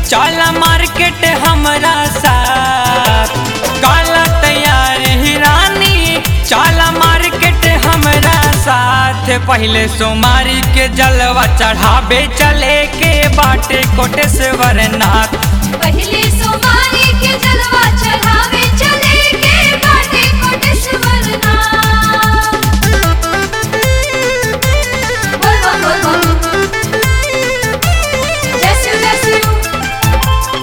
चल मार्केट हमरा साथ काला तैयार ही रानी चल मार्केट हमरा साथ पहले सोमारी के जलवा चढ़ाबे चले के बाटे कोटेश्वर नाथ पहले सोमारी के जलवा चढ़ावे चले के बाटे कोटेश्वर नाथ बोल बोल बोल बोल जय शिव जय शिव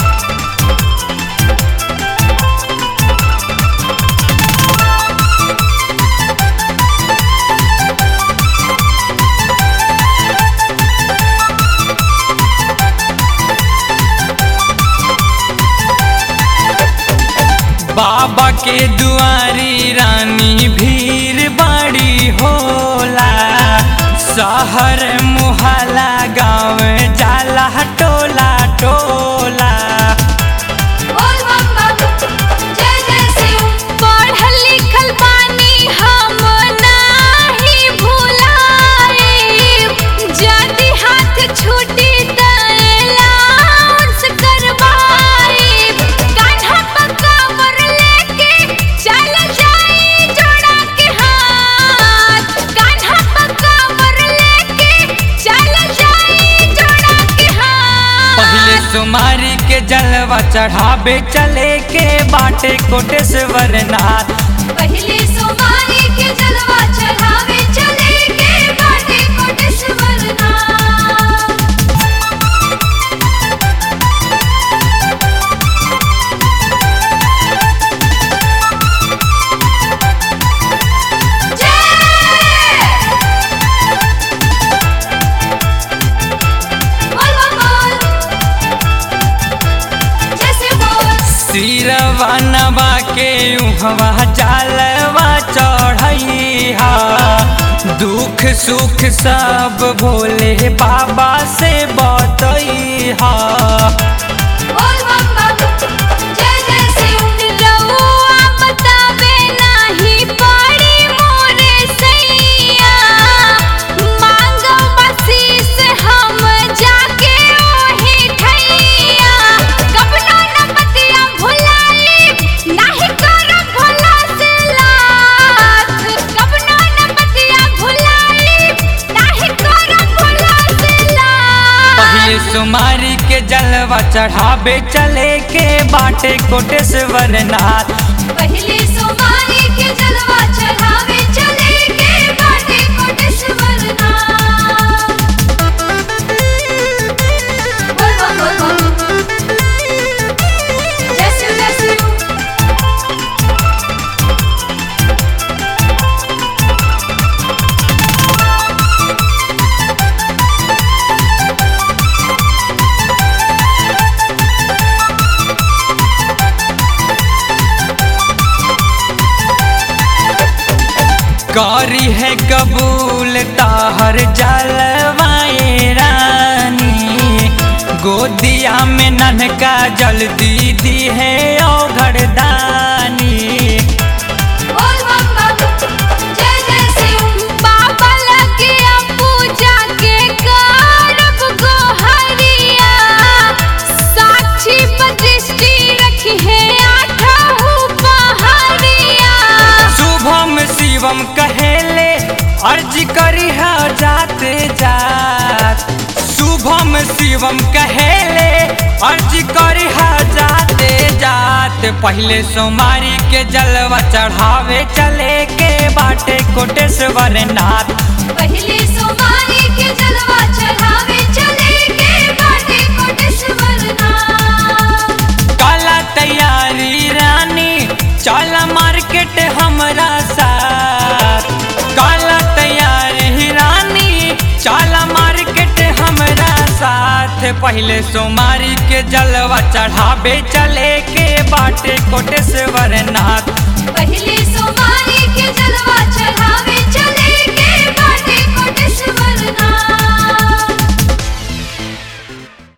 बाबा के दुआरी रानी भीड़ बड़ी होला शहर मुहल्ला गाँव जाला टोला टोला बोल बम बम जय जय शिव पढ़ल लिखल बानी हम नाही भुलाए जदि हाथ छूटी त एलाउंस करवाए कान्हा पकावर लेके चल जाई जोड़ा के हाथ कान्हा पकावर लेके चल जाई जोड़ा के हाथ पहले सुमारी के जलवा चढ़ाबे चले के बाटे कोटेश्वर नाथ पहले सोमारी के जलवा चढ़ावे चले के बाटे कोटेश्वर नाथ जय बोल बोल बोल जैसे बोल सिरवा नवा के उहवा जलवा चढ़ैहा दुख सुख सब भोले बाबा से बतैहा बोल बम बम जय जय शिव रउआ बतावे नाही पड़ी मोरे सैया मांगो बसीस हम जाके ओही ठैया कबनो न बतिया भुलाई नाही करब भला से लाथ कबनो न बतिया भुलाई नाही करब भला से लाथ पहले सुमारी के जलवा चढ़ाबे चले के बाटे कोटेश्वर नाथ पहले सोमारी के जलवा चढ़ावे चले के बाटे कोटेश्वर नाथ बोल बोल बोल बोल जय शिव जय शिव करी है कबूल ताहर जलवाए रानी गोदिया में ननका जल्दी दी है औघड़दानी बोल बम बम जय जय शिव बाबा लगे पूजा के करब गोहरिया साक्षी दृष्टि रखी है आठहु पहरिया शुभम शिवम कहेले अर्ज करी है जाते जात शुभम शिवम कहेले अर्ज करी है जाते जात पहले सोमारी के जलवा चढ़ावे चले के बाटे कोटेश्वर नाथ पहले सोमारी के जलवा चढ़ावे चले के बाटे कोटेश्वर नाथ काला तैयारी रानी चल मार्केट हमरा साथ काला तैयारी रानी चल मार्केट हमरा साथ पहले सोमारी के जलवा चढ़ाबे चले के बाटे कोटेश्वर नाथ